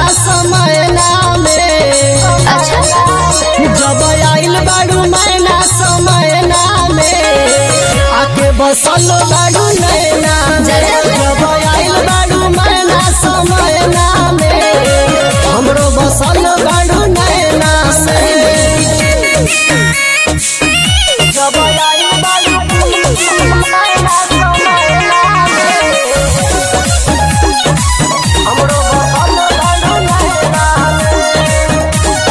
मैना समय नामे जब आइल बाड़ू मैना समय नामे आके बसल बाड़ू नैना में जब आइल बाड़ू मैना समय नामे हमरो बसल बाड़ू नैना में जब आइल बाड़ू मैना समय नामे हमरो बसल बाड़ू नैना में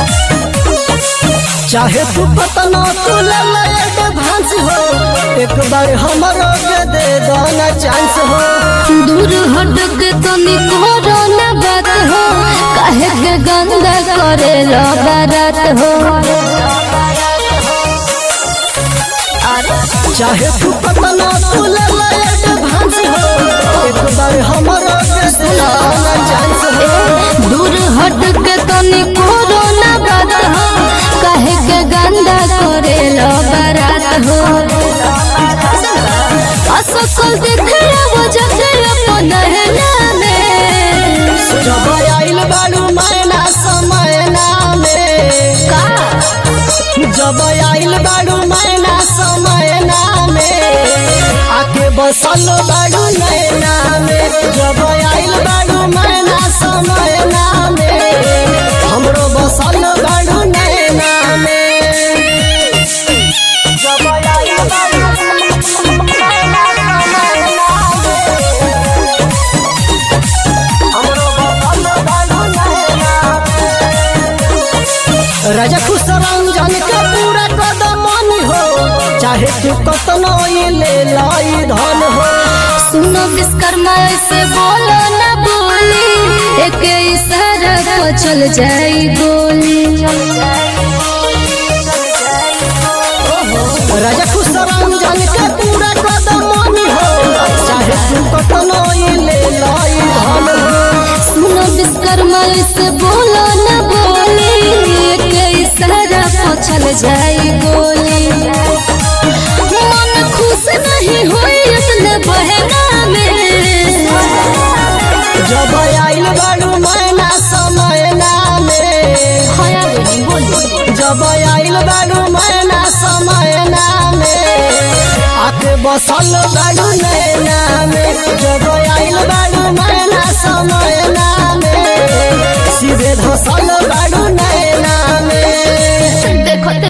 चाहे तू पतना तू ललट भांस हो एक बार हमरो के दे दाना चांस हो दूर हट के तनी करो न बात हो काहे के गंदा करे लो बारात हो चाहे तू पतना तू ललट भांस हो एक बार हमरो के दे दाना चांस हो दूर हट के तनी करो न बात हो काहे के गंदा करे लो बारात हो असकल देखे वो जते अपन नहना में जब आइल बाड़ू मैना समय नामे का जब आइल बाड़ू मैना समय नामे आके बसल बाड़ू नैना में जब आइल बाड़ू मैना समय नामे हमरो बसल बाड़ू नैना में जब आइल बाड़ू मैना समय नामे हमरो बसल बाड़ू नैना में राजा खुश रंजन के पूरा कदम हो चाहे तू कतनो ये ले लाई धन हो सुनो विश्वकर्मा ऐसे बोलो न बोली एक इशारा को चल जाई गोली राजा खुश रंजन के पूरा कदम हो चाहे तू कतनो ये ले लाई धन हो सुनो विश्वकर्मा ऐसे बोलो न बोली एक इशारा को चल जाई गोली मन खुश नहीं होई अपने बहना में जब आइल बाड़ू मैना समय नामे हया बोली जब आइल बाड़ू मैना समय नामे आके बसल बाड़ू